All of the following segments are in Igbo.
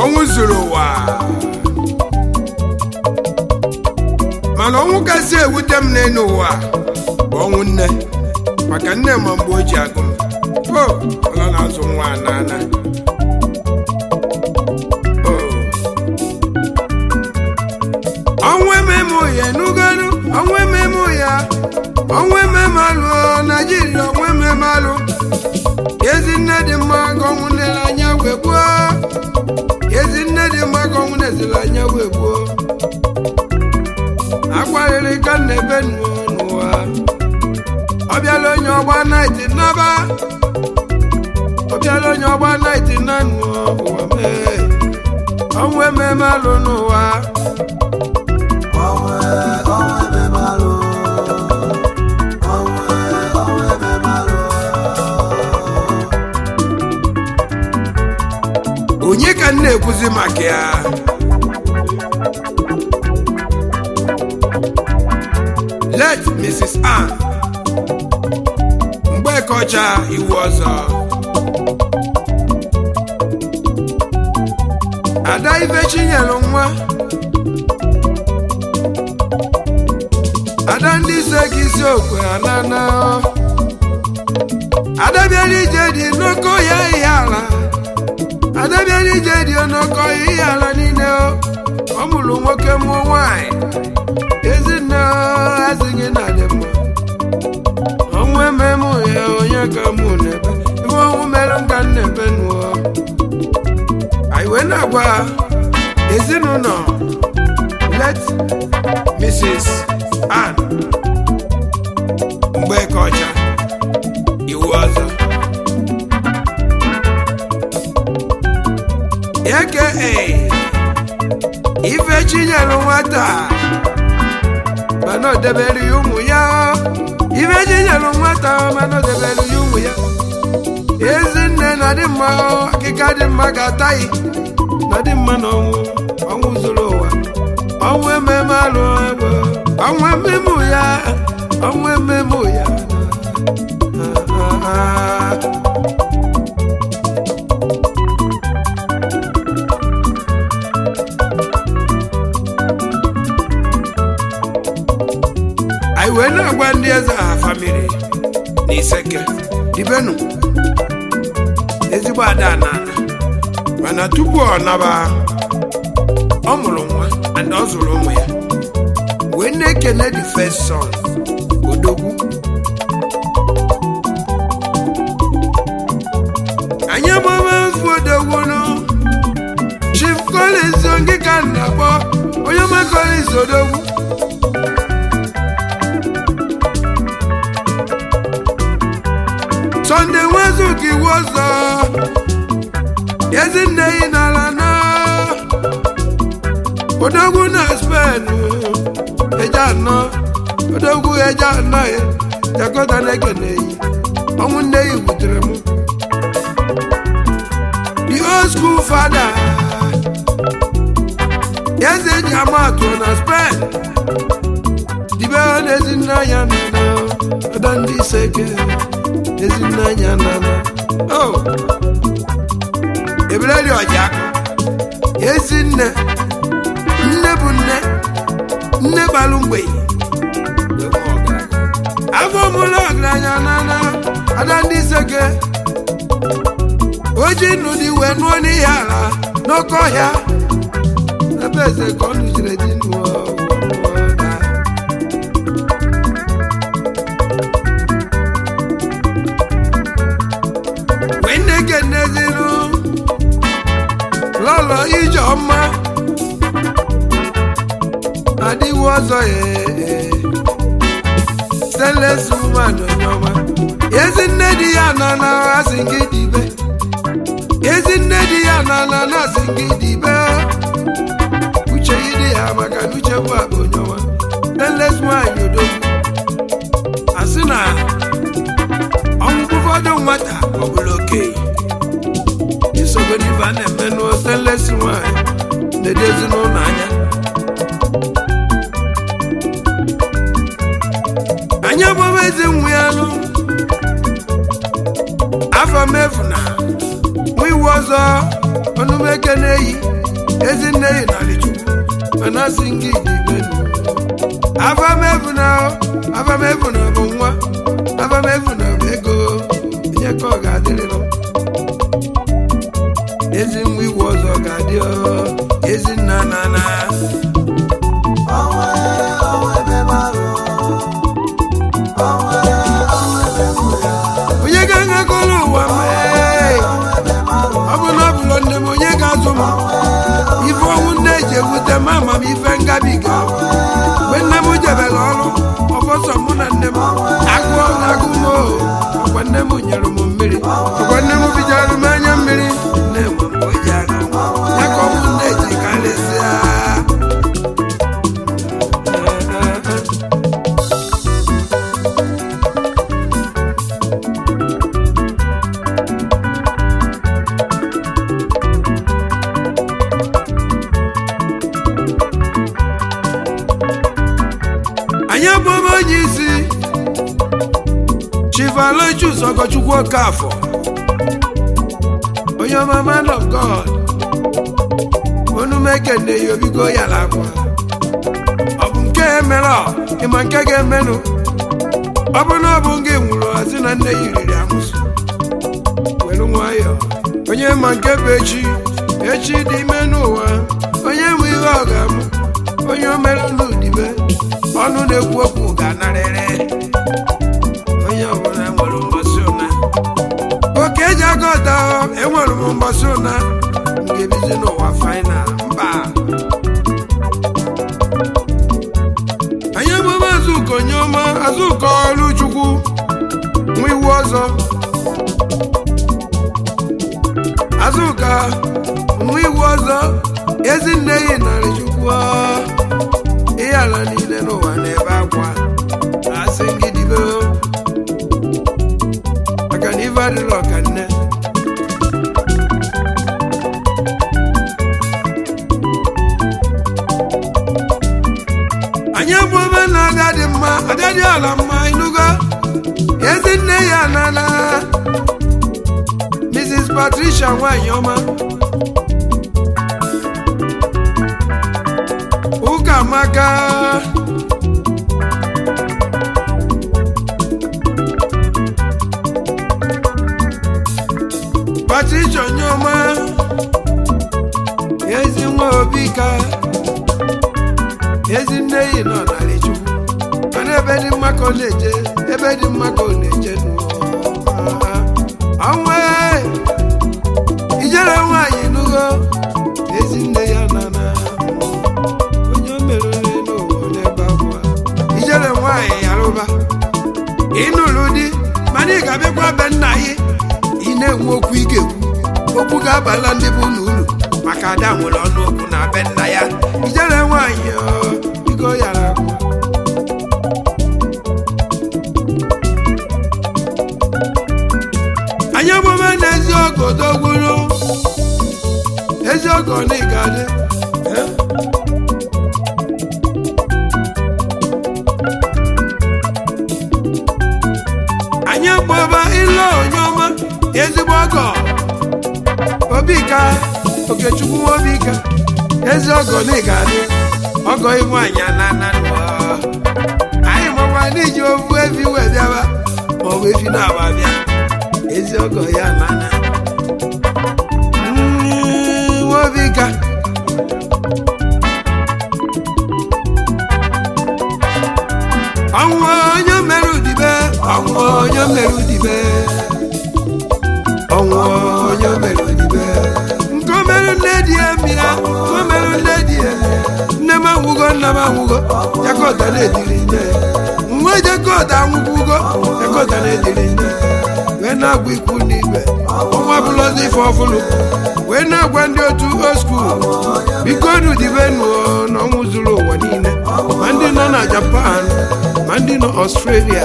ọnwụ zuru ụwa mana ọnwụ kasị ewute m n'elu ụwa bụ ọnwụ nne maka nne ma mgbe o ji agụ m o ọla na-azụ nwa n'ana ọnwụ ememe ya enugolu ọnwụ ememe ya ọnwụ ememe alụ naijiria ọnwụ ememe alụ ezi nne dị mma ka ọnwụ nlere anya wee gbuo ezi nne dị mma ka ọnwụ neziri anya wee gbuo akwarịrị ka nna ebe nuo n'ụwa ọ bịala onye ọgba naịtị naba ọ bịala onye ọgba naịtị na nuo ụwa mee ọnwụ ememe alụ n'ụwa Ọnwụ ọnwụ ememe alụ. Ọnwụ ọnwụ ememe alụ. onye ka m na-ekwuzi maka ya let mrs ann mgbekọcha iwu ọzọ ada ifechi nyere nwa ada ndị ise ka isi okwe anana ada bịara ije dị n'oke ọhịa ihe ala adabiara ije dị n'oke ọhịa ihe ala niile o. ọ mụrụ nwoke mụọ nwanyị ezinne azịghị na dị mma ọnwụ ememe ya onye ka mụ n'ebe iwe ọnwụ mere nka nnebe nụọ anyị wee na-agwa ezinụlọ let mrs ann mgbeke ọcha iwu ọzọ aka ife chinyere nwata mana o debere ya ụmụ ya ife chinyere nwata mana o debere ya ụmụ ya ezinne na dị mma akịka dị mma ga-ataghị na dị mma na ọnwụ ọnwụ zuru ụwa ọnwụ ememe alụ egbe ọnwụ ememe ya ọnwụ ememe ya Ah, ah, ah. anyị wee na-agwa ndị eze ha famili na iseke dibenu ezigbo ada na mana tupu ọ naba ọ mụrụ nwa and ọ zụrụ ụmụ ya wee na-ekene the first son odogwu anyị agbama mfu odogwu nụ chief collins onge ka m na-akpọ onye ọma collins odogwu Sunday nwezuka iwu ọzọ ezinne yi n'ala na odogwu na spen eje anọ odogwu eje anọ ya jakọta na-ekene yi ọnwụ nne yi wutere m the old school father eze ji ama atụ na spen dibe na ezinne anya nọ na ọdọ ndị iseke ezinne anya nana o ebeleli ọja ezinne nne bụ nne nne gbalụ mgbenyi afọ mụlụ ọgaranya nana ada ndị seke oji nụ dị wee nụọ n'ihe ala n'oke ọhịa ebe eze ka ọ nụjire dị nụọ wee nne kenezinụ lọlọ ije ọma adịwo ọzọ ya seles woman onye ọma ezi nne di ya nọ na asị gị dibe ezi nne di ya nọ na asị gị dibe uche yi dị ya maka na uche bụ akpa onye ọma seles nwanyị odogwu asị na ọnwụ ụfọdụ nwata ọbụla okenye isogodi ife a na-eme n'oselesi nwanyị na-edo ezinụlọ anya anyị agbaba eze nwe ya nụ afọ mefu na nwa iwu ọzọ ọnụmeke na-eyi ezinne yi narị chukwu mana asị gị dibenu avamevuna avamevuna bụ nwa avamevuna bụ ego onye ka ọ ga-adịrịrị ezi nwa iwu ọzọ ga-adị ọ, ezi nna na na Ọnwa ọnwa ebe marụ. Ọnwa ọnwa ebe mụ ya. onye ga-aṅakọrọ ụwa mee Ọnwa ebe marụ. ọ bụ na ọ bụlọ nne m onye ga-azụ m ife ọnwụ nne ji ewute m ama m ife ngabiga mgbe nne m jebere ọrụ ọfọsọ mụ na nne m agụọ na agụ m o ọkwa nne m nyere m mmiri ọkwa nne m bijara m anya mmiri nne m mgbe o ji aga m ya ka ọnwụ nne ji karịsịa anyị abụọma onye isi chivalochus ọgọchukwu okafọ onye ọma man of god onumekene ya obigo yara akwa ọ bụ nke mere ọ ịma nke ga-emenụ ọ bụ na ọ bụ nke nwụrụ ozi na nne ya riri amụsụ were nwayọọ onye ma nke bụ echi echi dị ime n'ụwa onye nwe ihe ọ ga-amụ onye o mere n'udibe ọnụ na-ekwu okwu ga-anarịrị onye ọbụla nwere mgbasị ụna oke eji aga ọta enwere m mgbasị ụna m ga-ebizi n'ụwa fainal mba anyị emume azụka onye ọma azụka ọrụ chukwu nwa iwu ọzọ azụka nwa iwu ọzọ ezinne yi narị chukwu ihe ala niile n'ụwa na-ebe akwa asị gị dibe maka na ife adịrị ọka nne anyị bụ ome na agadi mma agadi ala mma ịnụgo ezinne ya nana mrs patricia nwanyị ọma ụka maka patricia onyeọma ezi nwa obi ka ezi nne yi nọ narị chukwu mana ebe dị mma ka ọ na-eje ebe dị mma ka ọ na-eje n'ụwa ọnwa ijere nwaanyị nugo ezi nne ya nana onye o merere n'ụwa n'ebe akwa ijere nwaanyị yarụba ịnụrụ di mana ị ga-abịakwa be nna gị ị na-enwe okwu ị ga-ekwu okwu ga-abala ndị bụ unu uru maka ada nwere ọnụ okwu na be nna ya ijere nwaanyị ọ, igo yara akwa anyị emume na ezi ọgọ dogwuru ezi ọgọ na ịgadị anyị gbaba ile onye ọma ezigbo ọgọ obika okechukwu nwa obika ezi ọgọ na ịgadị ọgọ ihu anyị anana anyị makwa n'iji ofu efi wee bịaba maọbụ efi na-aba bịa ezi ọgọ ya nana Mm, nwobika ọnwụ onye mere udibe ọnwụ onye mere udibe ọnwụ onye mere udibe nke o mere nne di ya mịa nke o mere nne di ya nne m anwụgo nna m anwụgo jakọta na-ediri nne nwa jakọta anwụkwugo jakọta na-ediri nne wee na-agwa ikwu n'ibe ọnwa bụlọzi ife ọfụlụ wee na-agwa ndị otu old school biko nu dibenu na ọnwụ zuru ụwa niile ma ndị nọ na japan ma ndị nọ ọstrelia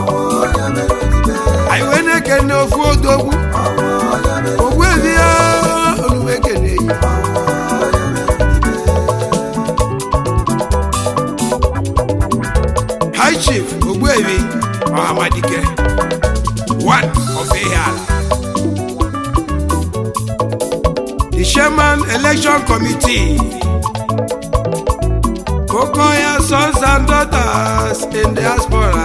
anyị wee na-ekene ofu odogwu ogbu ebi ya onume ekene yi high chief ogbuebi ọhamadike one of Ehiala the chairman election committee Okoya sons and daughters in diaspora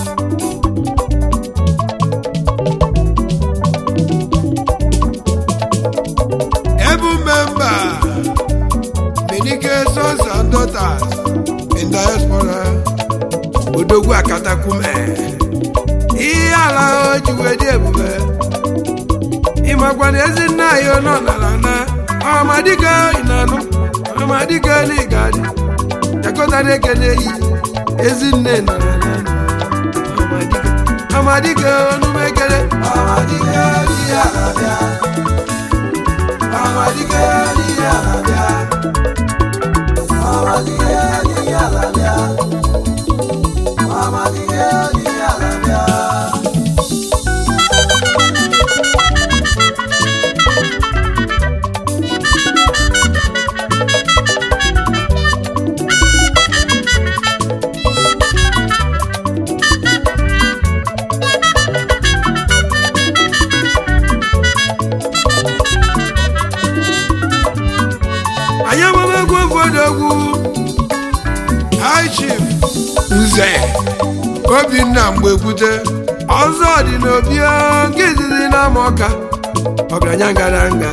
able member Benike sons and daughters in diaspora odogwu akatakume ihe ala o ji wee dị ebube ịmakwa na ezi nna anyị nọ n'ala na ọmadike ịnanụ ọmadike na ịgadị jakọta na-eke na-eyi ezi nne nọ n'ala na ọmadike ọmadike onumekele Ọmadike n'ihe ala bịa. Ọmadike n'ihe ala bịa. Ọmadike n'ihe ala bịa. Ọmadike n'ihe ala bịa. anyị agbamegwu obodo high chief nze obinna mgbekwute ọzọ dị n'obi nke izizi n'ama ọka ọgaranya ngaranga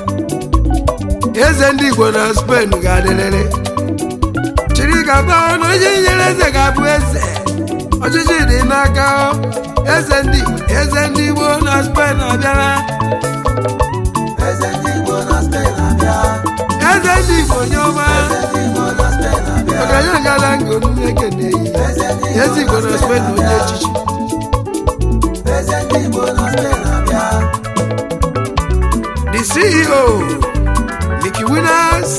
eze ndị igbo na spen ga-adịrịrị chiri gaba na onye nyere eze ga-abụ eze ọchịchị dị n'aka eze ndị igbo eze ndị igbo na spen abịara Eze ndị Igbo na Spain abịa. eze ndị igbo nye ọma Eze ndị Igbo na Spain abịa. ọgaranya ngaranga onume ekeneyi Eze ndị eze igbo na spen na onye echichi Eze ndị Igbo na Spain abịa. the ceo Mickey Winners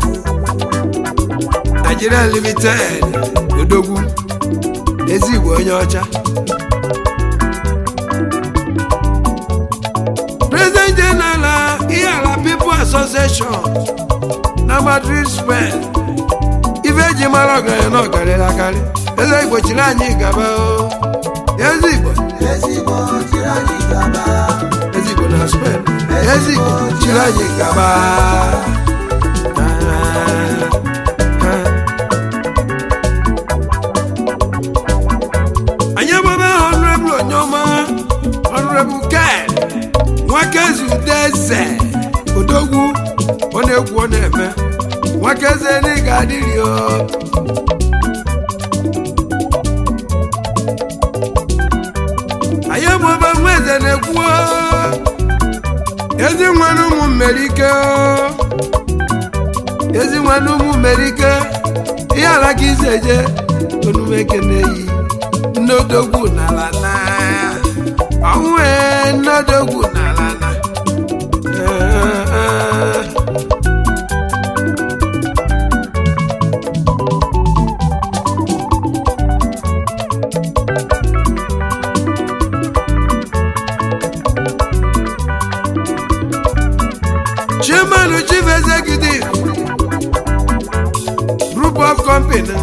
Nigeria Limited odogwu ezigbo onye ọcha president general ihala people association na Madrid Spain ife eji mara ọgaranya na ọgarịrị akarị eze igbo chiri anyị gaba o ezigbo Ezigbo jiri anyị gaba. ezigbo na Spain ezigbo chiri anyị gaba anyị agbaba honorable onyeọma honorable ken nwakezude eze odogwu ọ na-egwu ọ na-eme nwakeze na ị ga-adịrị o anyị agbaba nwa eze na-ekwu o. ezi nwanne ụmụ mmerike o. ezi nwanne ụmụ mmerike ihe ala ka isi eje onumeke na-eyi nnodogwu n'ala na ọnwụ ee nnodogwu n'ala na Ee, ee. chairman chief executive group of company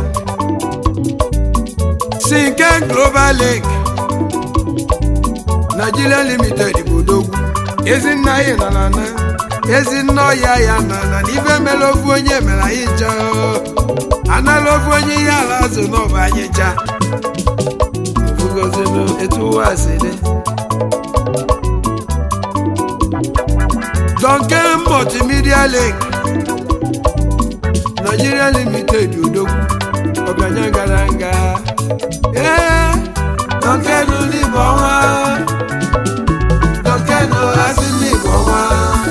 sinken global link nigeria limited bụ odogwu ezinna anyị nọ na na ezinna ọya ya nọ na n'ife mere ofu onye mere anyị ncha anala ofu onye ihe ala azụ n'ọba anyị ncha ofugozinụ etu ụwa si dị Duncan Multimedia Link Nigeria Limited odogwu ọgaranya gara nga ee Duncan n'Igbo ọnwa Duncan asị n'Igbo ọnwa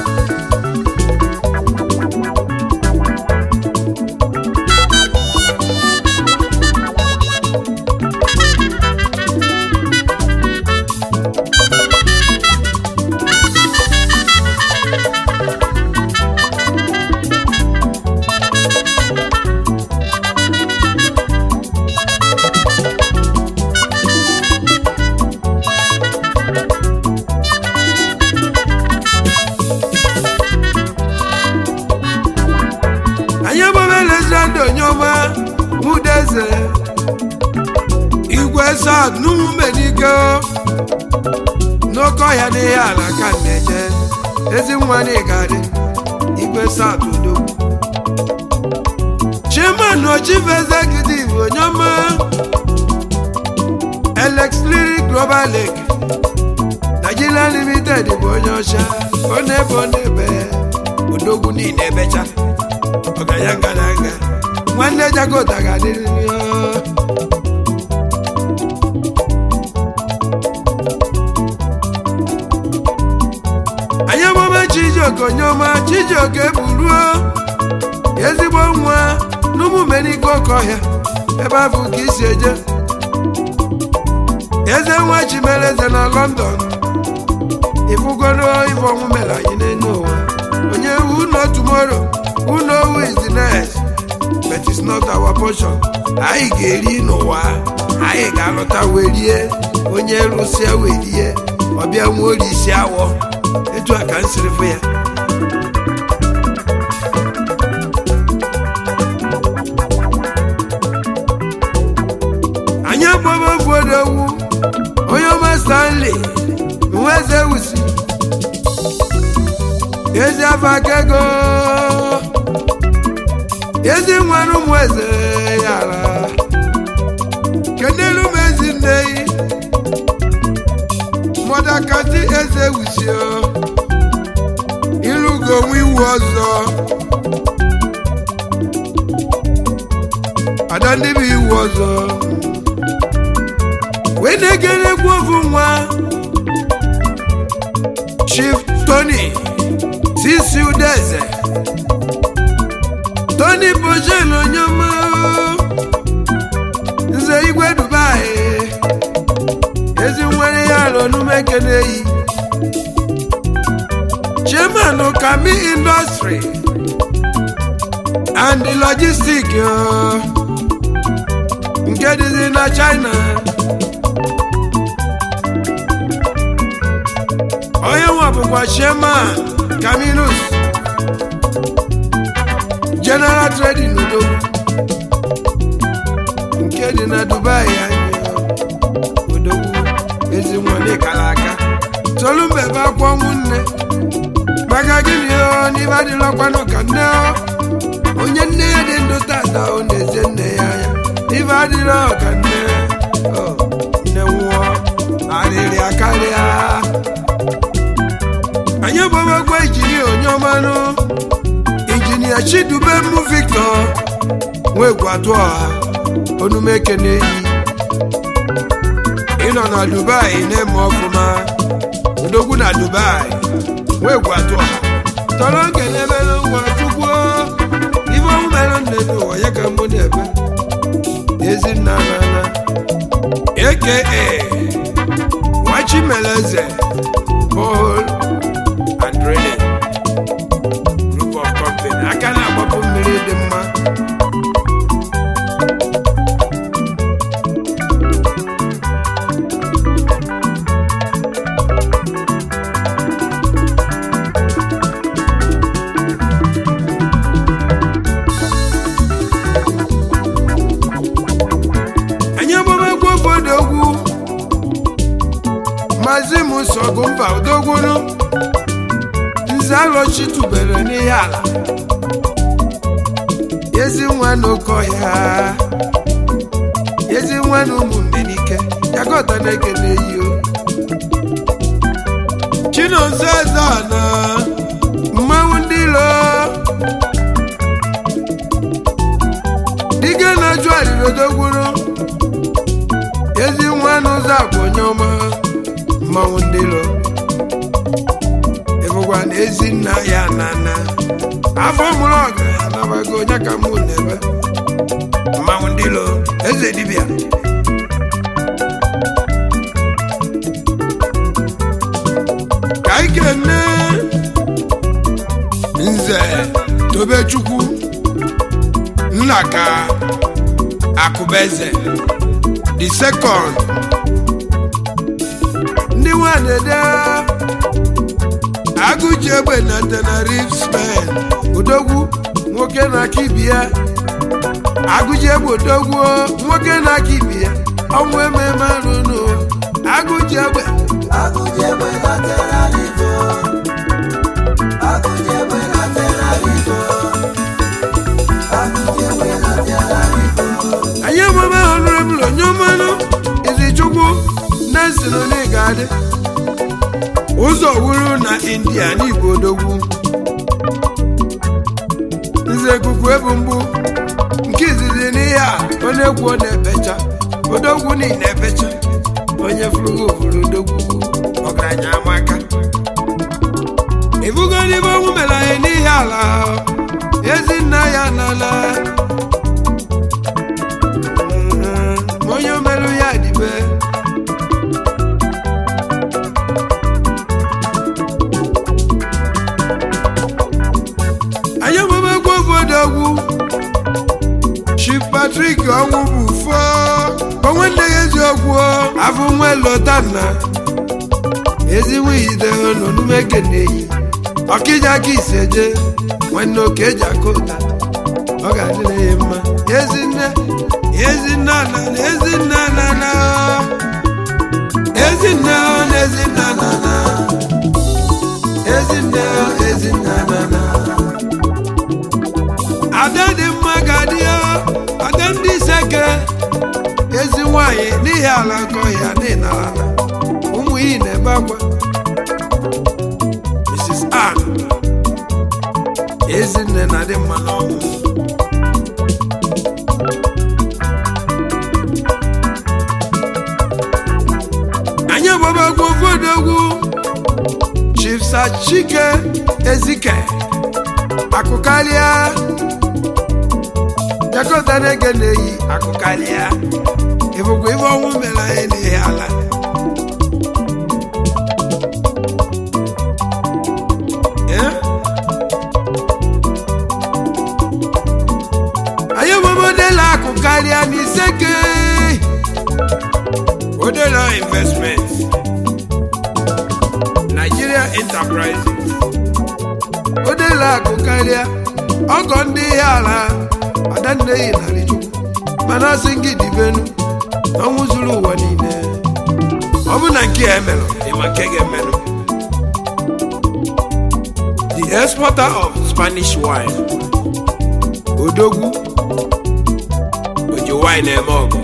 anyị agbabeelezira ndị onyeọma mudeze igwe sad n'ụmụmenike n'oke ọhịa n'ihe ala ka na-eje ezi nwa na ịgadị igwe south odogwu chairman or chief executive onyoma alex lyric global lake nigeria limited bụ onye ọcha ọ na-ebe ọ na-ebe odogwu niile ebecha ọganya ngadaga nwanne jakota ga-adịrịrị ya anyị emume chijioke onyeọma chijioke buruo ezigbo nwa n'ụmụmenike oke ọhịa ebe afọ ka isi eje eze nwa chimereze na london ịfụgoro ife ọnwụ mere anyị n'elu ụwa onye who know tomorrow who know who is the next but it's not our portion anyị ga-eri n'ụwa anyị ga-alọta werie onye rụsịa werie ọbịa nwa ori isi awọ etu a ka m siri fụ ya anyị akpọba obodo ewu onye ọma stanley nwa eze wusi ezi afọ aka ego ezi nwere ụmụ eze yara kenelu m ezi nne yi mọdakati eze wusio ịlụgo onwe iwu ọzọ ada ndị bụ iwu ọzọ wee na-egerekwu ofu nwa chief tony sisi udeze tony bojen onyema nze igwe dubai ezi nwere ya alụ n'umekene yi chairman kami industry and logistic uh, nke dịzi na china onye nwa bụkwa chairman caminus general trading udo nke dị na dubai anyị odogwu ezi nwanne kara aka tolu mbe bụ akwa ọnwụ nne maka gịnị o n'ibe adịlọkwanụ ka nne o onye nne ya dị ndụ tata ọ na-eze nne ya anya ibe adịrọ ka nne o nne nwụọ arịrịa karịa anyị gbawagwa injinia onye ọmanụ injinia chidube mụ victor nwegwatu ọha onumeke na-eyi ịnọ na dubai na-eme ọfụma odogwu na dubai nwegwatu ọha tọrọ nke na-emere ngwa chukwu ife ọmụ mere nne n'ụwa ya ka mbụ na-ebe ezinna nana aka wachimeleze bol and drilling group of company aka na-agbapụ mmiri dị mma anyị agbamegwu obodo ogwu maazị m sọgụ mba odogwuru nze alọchitubere n'ihe ala ezi nwa n'oke ọhịa ezi nwa na ụmụ mmenike yakọta na-ekele iyo chinonso eze na mmanwụ ndị ilo dike na-ajụ arịrị odogwuru ezi nwa n'ụzọ akwa onye ọma mmanwụ ndị ilo ịbụkwa na ezi nna ya nana afọ mụrụ ọgụ anabago onye ka mụ n'ebe mmanwụ ndị ilo eze dibịa ka anyị kene nze tobechukwu nna ka akụbeze the second ndị nwanede agụji egbe na tenerife spain odogwu nwoke na-aka ibi ya agụji egbe odogwu nwoke na-aka ibi ya ọnwụ ememe anụnụ agụji egbe Agụjegbe na Tenerife. Agụjegbe na Tenerife. india n'igbo odogwu nze ikuku ebu mgbu nke izizi n'ihe a onye egwu ọ na-ebecha odogwu niile ebecha onye furu ofuru odogwu ọgaranya amaka ibugo n'ime ọnwụ mere anyị n'ihe ala ezinna ya n'ala Mm, onye omerụ ya dịbe anyị ọmụmegwu obodo ogwu Chief Patrick ọnwụ bụ fo onwe nne ya eziokwu afọ nwa lotanna ezinwehide n'onumekeneyi ọkịja ka iseje nwanne oke eji aka ụta ọ ga-adịrị ya mma ezinne ezinne na ezinne na na ezinne na ezinne na na ezinne ezinne na na ada dị mma ga-adị ya ada ndị seke ezi nwanyị n'ihi ala nkọ ya n'ịnara na ụmụ iyi na-ebe akwa Mrs. Ann ezinne na-adị mma n'ọnwụ anyị agbabagwu ofodogwu Chief Sir Chike Ezike akụkarịa jakọta na-ege na-eyi akụkarịa ịbụkwa ife ọnwụ mere anyị n'ihi ala Eh? anyị ogbomodela akụkarịa n'iseke odela investment Nigeria Enterprises odela akụkarịa ọgọ ndị ihe ala adanneyi narị chukwu mana asị gị dibenu ọnwụ zuru ụwa niile ọ bụ na nke a emelụ ịma nke ga-emelụ the exporter of Spanish wine odogwu oji wine eme ọgụ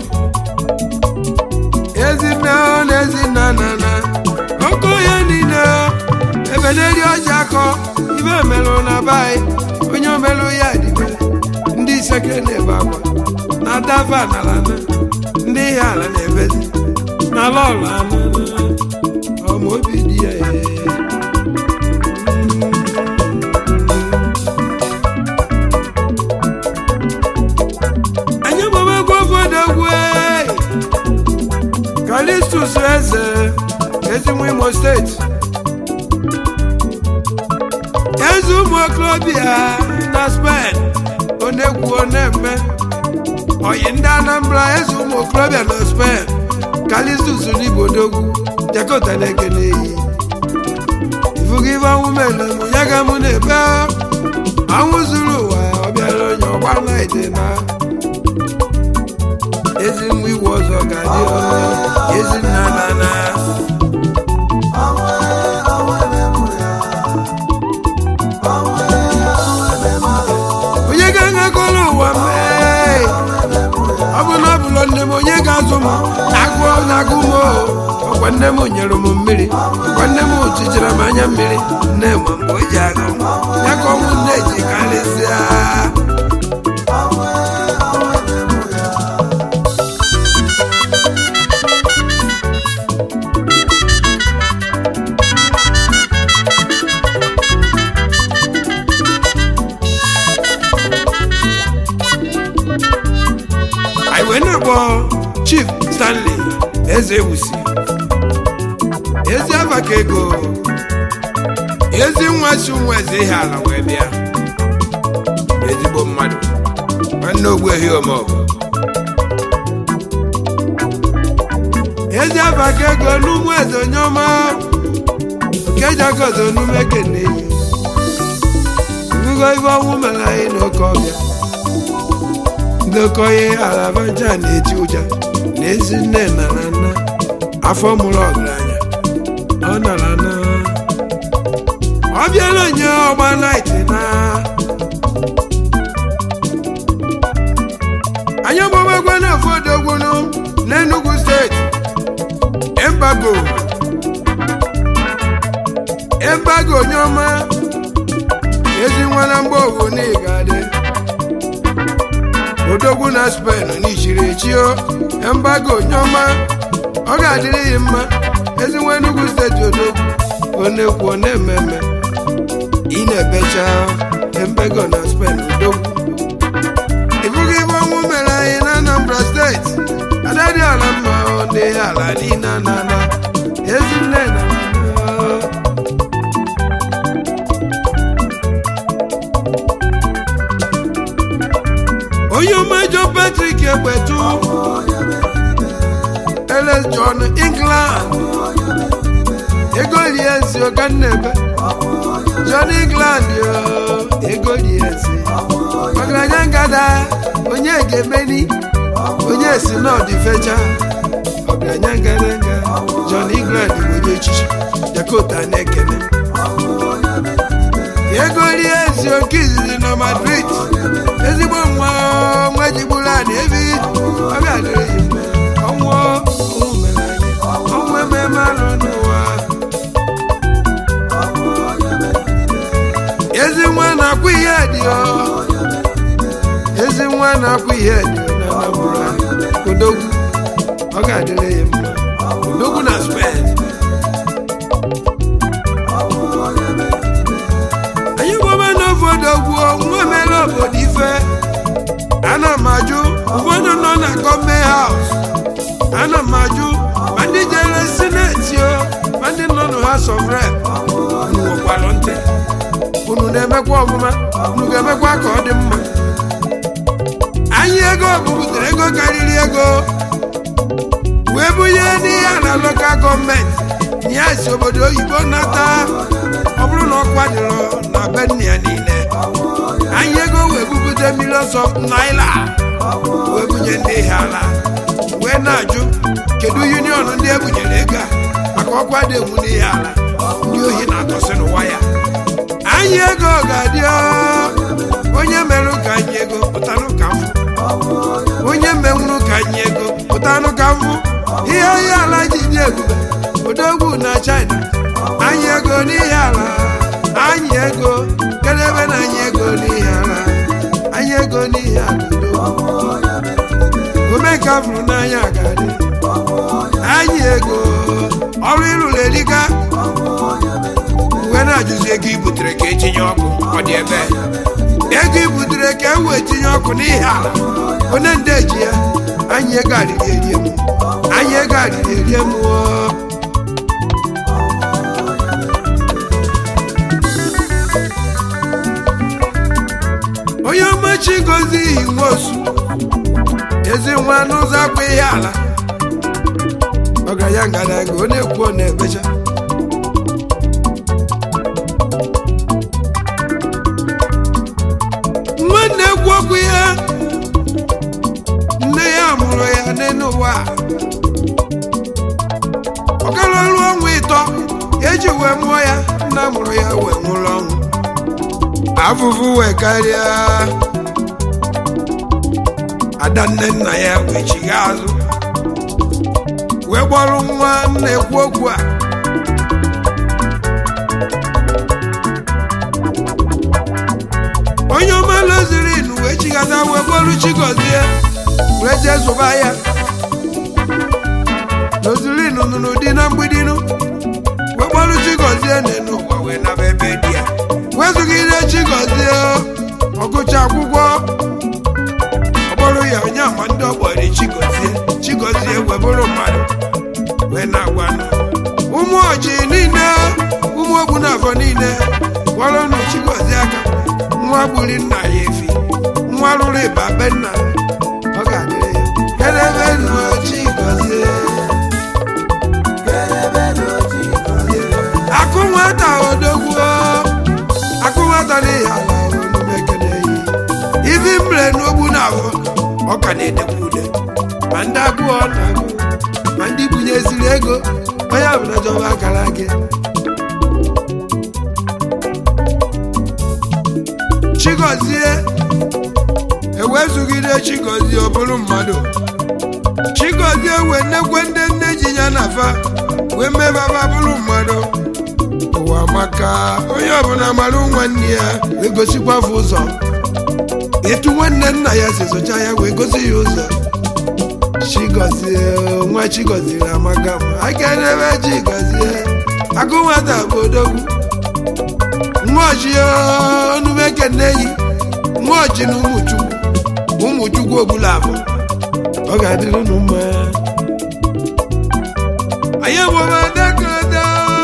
ezinne na ezinna na na ọkọ ya niile ebe na-eri ọja akọ ibe emelụ na bai onye omelụ ya dịbe ndị iseke na-ebe akwa na dava n'ala na ndị ihe ala na-ebezi n'ala ọla na ọma obi dị ya ee. anyị gbabagwo obodo egwu kalistus eze ezinwe imo steeti eze ụmụ okorobịa na spen onegwu onemme oyi ndị anambra eze ụmụ okorobịa na spen kalistus n'ibodogwu jakọta na-eke n'eyi ifugo ife ọnwụ mere mụ ya ga mụ na-ebe ọnwụ zuru ụwa ọ bịara onye ọgba naide na ezi nwa iwu ọzọ ga-adị ọnụ ezi nna na na onye ga-aṅakọrọ ụwa mee ọ bụ na ọ bụlọ nne m onye ga-azụ m agụọ na-agụ m o. ọkwa nne m nyere m mmiri ọkwa nne m chichara m anya mmiri nne m mgbe o ji agụ m ya ka ọnwụ nne ji karịsịa anyị wee na-akpọ chief stanley eze ewusi ezi abaka ego ezi nwa si nwa eze ihe ala wee bịa ezigbo mmadụ nwanne ogbuehi omeọgụ ezi abaka ego n'ụmụ eze onye ọma nke jagozo n'ume keneyi ngụgo ibe ọnwụ mere anyị n'oke ọbịa ndị okenye alabaja na-eti ụja na ezi nne nara nna afọ mụrụ ọgaranya ọ nara na ọ bịala onye ọgba naịtị na anyị gbawagwa na afọdogwunu n'Enugu steeti embago embago onye ọma ezi nwa na mgba owu na ịgadị odogwu na spen n'ichiri echio embago onye ọma ọ ga-adịrị ya mma ezi nwa Enugu steeti odogwu ọ na-ekwu ọ na-ememe ị na-ebecha embago na spen odogwu ịbụghị ibe ọnwụ mere anyị na Anambra steeti adadị ala mma ọ dị ala niile na ala ezinne na nna onye ọma John Patrick Egbetu Ls John England ego liensi ọkannebe John England yo ego liensi ọgaranya ngada onye ga-emeni onye si n'ọdị fecha ọgaranya ngada nga John England bụ onye echichi Dakota na-ekene ego liensi oke izizi na Madrid ezigbo nwa nwa jigburu anyị ebi ọ ga-adịrị ya mma ọnwụ ọnwụ mere anyị ọnwụ ememe alụ n'ụwa ezi nwa na-akwụ ihe dị ọ ezi nwa na-akwụ ihe dị ọ na Anambra odogwu ọ ga-adịrị ya mma odogwu na Spain anyị gbaba n'obodo gwuo nwa mere obodo ife ana m ajụ ụfọdụ nọ na gọọmenti haus ana m ajụ ma ndị jere sineti o ma ndị nọ na House of Rep unu nwekwalụ ntị unu na-emekwa ọmụma unu ga-emekwa ka ọ dị mma anyị ego bubutere ego karịrị ego wee bunye n'ihe a na lokal gọọmenti nye si obodo oyibo nata ọ bụrụ na ọkwa dịrọ na be nna ya niile anyị ego wee bupụta millions of naira wee bunye ndị ihe ala wee na-ajụ kedu union ndị ebunyere ego a maka ọkwa dị egwu n'ihe ala ndị ohi na-atọsị n'ụwa ya anyị ego ga-adị ọ, onye merụ ka anyị ego pụtanụ ka mfụ onye menwuru ka anyị ego pụtanụ ka mfụ ihe onye ala ji dị ebube odogwu na China anyị ego n'ihe ala anyị ego kedebe na anyị ego n'ihe ala anyị ego n'ihe ala odogwu omenka fụrụ n'anya ga-adị anyị ego ọrụ ịrụrụ erika uwe na-ajụzi ego i butere ka etinye ọkụ ọ dị ebe ego i butere ka e wee tinye ọkụ n'ihe ala onye nde ji ya anyị ego arịrị erie m anyị ego arịrị erie m oo. onye ọmachi gozi ihi nwosu ezi nwa n'ụzọ akwa ihe ala ọgaranya ngadaga ọ na-ekwu ọ na-ebecha nwanne ekwu okwu ya nne ya mụrụ ya n'elu ụwa ọ gara ọrụ ọnwa ịtọ eji wee mụọ ya nna mụrụ ya wee nwụrụ ọnwụ afụfụ wee karịa ada nne nna ya wee chigha azụ wee gbọrọ nwa nna ekwu okwu a onye ọma lozirin wee chighata wee gbọrọ chigozie wee jee zụba ya lozirin nụrụ di na mgbidinu wee gbọrọ chigozie n'elu ụwa wee naba ebe di ya wezụgide chigozie ọgụcha akwụkwọ ọkpọrọ ya onye ama ndị ọgbọrị chigozie chigozie wee bụrụ mmadụ wee na-agwa nụ. ụmụ ọjị niile ụmụ ogbu n'afọ niile gwọrọnụ chigozie aka nwa gburi nna ya efi nwa rụrụ ịba be nna ọ ga-adịrị ya kedebe nụ chigozie akụ nwata odogwu akụ nwata n'ihi ala onumekene yi ibi mre n'ogbu na afọ ọ ka na-edekwa ude ma ndị agụọ na-agụ ma ndị bunyeziri ego onye ọbụla jọba akara gị chigozie ewezugide chigozie ọ bụrụ mmadụ chigozie wee nnekwe ndị nne ji ya na fa wee mebaba bụrụ mmadụ ụwa maka onye ọbụla mara nwanne ya wee gosikwafe ụzọ etu nwanne nna ya si zụcha ya wee gosi ya ụzọ chigozie nwa chigoziri amaka m aka n'ebe chigozie agụ nwata bụ odogwu nwaoji onumeke nneyi nwaoji na ụmụchukwu ụmụchukwu ogbula abụ ọ ga-adịrị unu mma anyị gbara dekada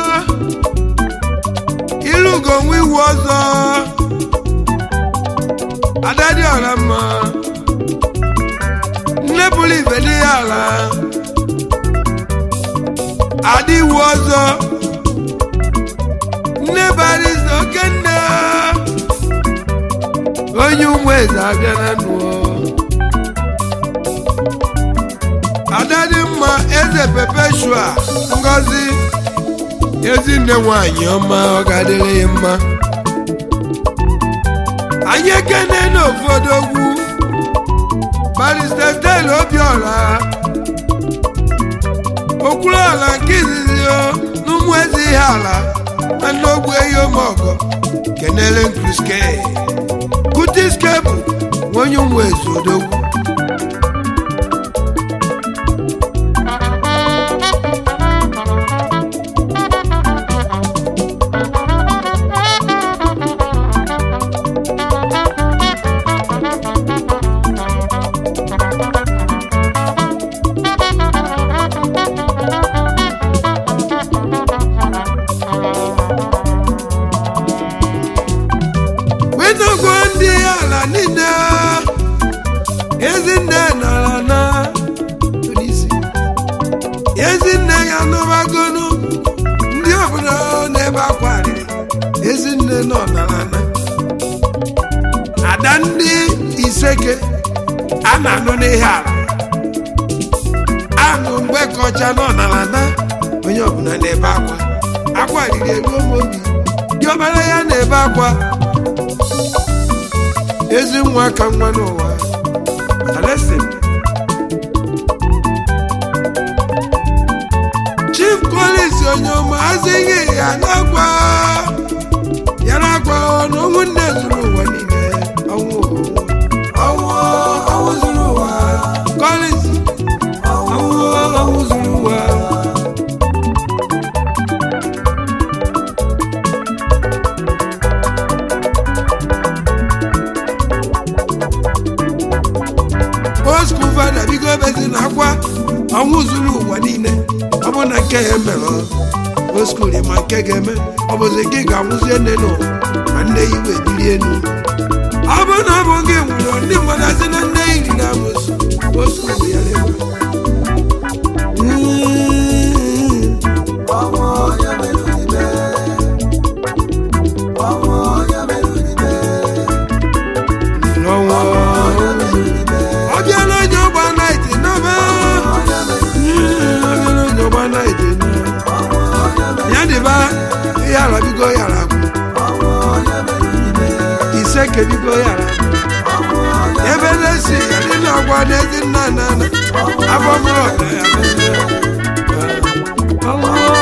ilugo nwa iwu ọzọ adadị ọra mma nne bụrụ ibe n'ihe ala adị iwu ọzọ nne barịsta oke nne onye ụmụ eze abịa na nụọ ada dị mma eze pepeshua ngozi ezinne nwanyị ọma ọ ga-adịrị ya mma anyị ekene n'ofu odogwu barista stel obiọra okwuru ala nke izizi o n'ụmụ eze ihe ala na n'ogbu ehi omeọgọ kenele nkruske kutiske bụ onye ụmụ eze odogwu wetagwo ndị ala niile ezinne nara na n'isi ezinne ya nụbagonu ndị ọbụla n'ebe akwa riri ezinne nọ nara na ada ndị iseke a na-anụ n'ihe ala anụ mgbe kọcha nọ nara na onye ọbụla n'ebe akwa akwa riri elu obi dị ọbara ya na-ebe akwa ezi nwa ka nwa n'ụwa Alexis. chief collins onye ọma azịghị ya na-agwa ya na-agwa na ụmụnne zuru ụwa niile ọnwụ ọnwụ ọnwụ zuru ụwa collins ọnwụ ọnwụ zuru ụwa oskul fada bigo ebezi na akwa ọnwụ zuru ụwa niile ọ bụ na nke ya mere oskul ma nke ga-eme ọ bụzi gị ga-anwụzie nne nụ ma nne ya iwe biri elu ọ bụ na ọ bụ gị nwụrụ ndị mmadụ asị na nne ya riri amụsụ oskul ya lewe ọnwụ onye mere ibe ọnwụ onye mere ibe n'ọnwa ọ bịala onye ọgba naịtị n'ọba onye mere ọ bịala onye ọgba naịtị na ọnwụ onye mere ya dịba ihe ala bigo yara bụ ọnwụ onye mere ibe ise kebigo yara bụ ọnwụ onye ebe na-esi ndị na-agwa n'ezi nna nna nna afọ mụrụ ọda ya bụ ọnwụ